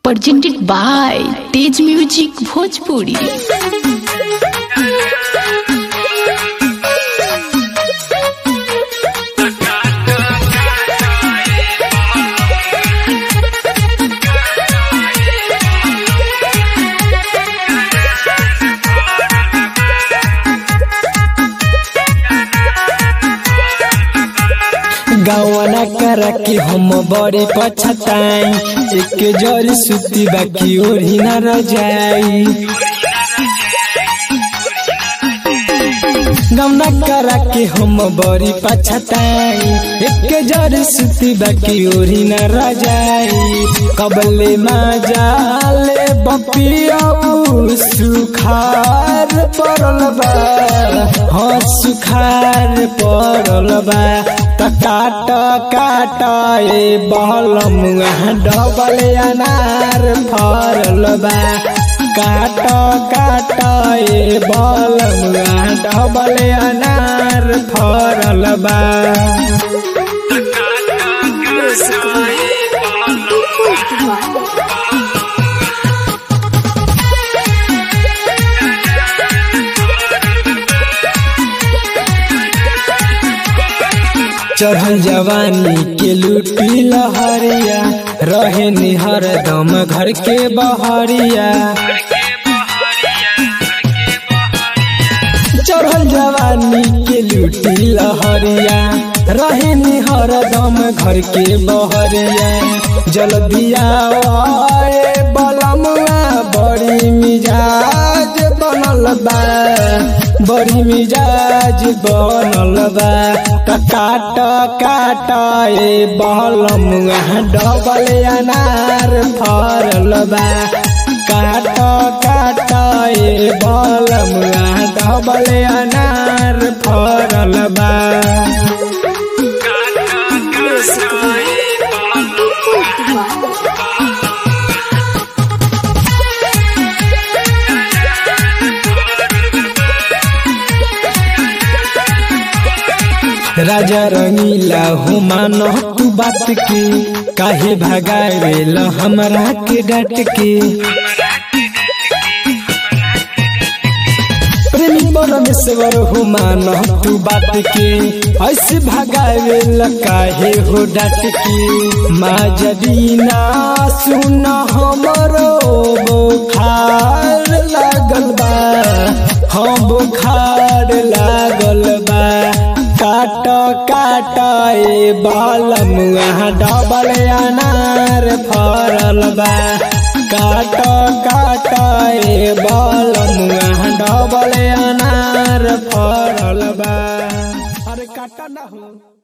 presented by Tej Music Bhojpuri. गवना कर के हम बड़ी पछताई एक जरी सुती बाकी ओढ़ी न रह जाई गवना कर के हम बड़ी पछताई एक जरी सुती बाकी ओढ़ी न रह जाई कबले माजाले बपिया सुखार पड़ल बा हाँ सुखार पड़ल बा त काट काट ए बहलम डबल अनार फरल बा काट काट ए बहलम डबल अनार फरल बा चढ़ल जवानी के लूटी लहरिया रहे निहर दम घर के बहरिया चढ़ल जवानी के लूटी लहरिया रहे निहर दम घर के बहरिया जल्दिया बलमुआ बड़ी मिजाज बनल बा बड़ी मिजाज बनल बा त काट काट ए बहलम डबल अनार फरल बा काट काट ए बहलम डबल अनार फरल बा राजा रंगीला हो मानो तू बात के काहे भगावेल हमरा के डट के प्रेमी परमेश्वर हो मानो तू बात के ऐसे भगावेल काहे हो डट के माँ जदीना सुन हमरो बुखार लागल बा हाँ बुखार लागल बा काट काट ए बालम डबल अनार फरल बा काट काट ए बालम डबल अनार फरल बा अरे काट ना हो